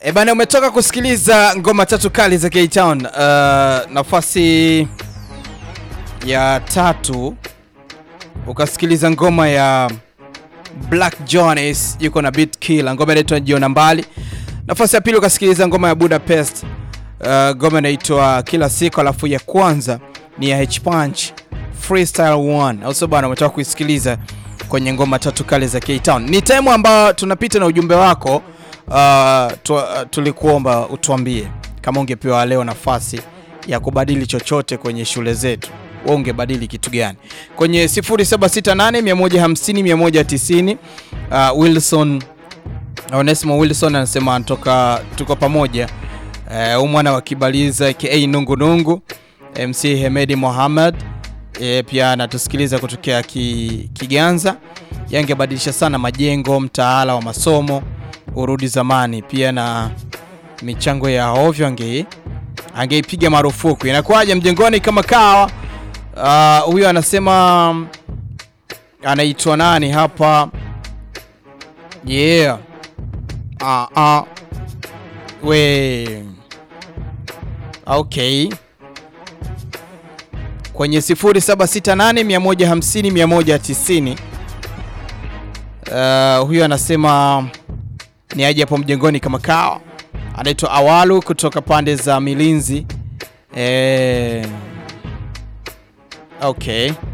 E bana, umetoka kusikiliza ngoma tatu kali za K-Town. Uh, nafasi ya tatu ukasikiliza ngoma ya Black Jones yuko na Beat Killer, ngoma inaitwa Jiona Mbali. Nafasi ya pili ukasikiliza ngoma ya Budapest, uh, ngoma inaitwa Kila Siku, alafu ya kwanza ni ya H Punch Freestyle 1. Also bana, umetoka kuisikiliza kwenye ngoma tatu kali za K-Town. Ni time ambayo tunapita na ujumbe wako. Uh, tu, uh, tulikuomba utuambie kama ungepewa leo nafasi ya kubadili chochote kwenye shule zetu, wewe ungebadili kitu gani? Kwenye 0768 150 190. Uh, Wilson Onesimo Wilson anasema anatoka tuko pamoja. Uh, mwana wa Kibaliza aka Nungu Nungu. MC Hemedi Mohamed e, pia anatusikiliza kutokea ki, Kiganza. Yangebadilisha sana majengo, mtaala wa masomo urudi zamani, pia na michango ya ovyo ange angeipiga marufuku. Inakuwaje mjengoni kama kawa? Huyo uh, anasema anaitwa nani hapa? Yeah. Ah, ah. We. Okay. Kwenye 0768 150 190. Uh, huyo anasema ni aje hapo mjengoni kama kawa. Anaitwa Awalu kutoka pande za Milinzi. Eh, okay.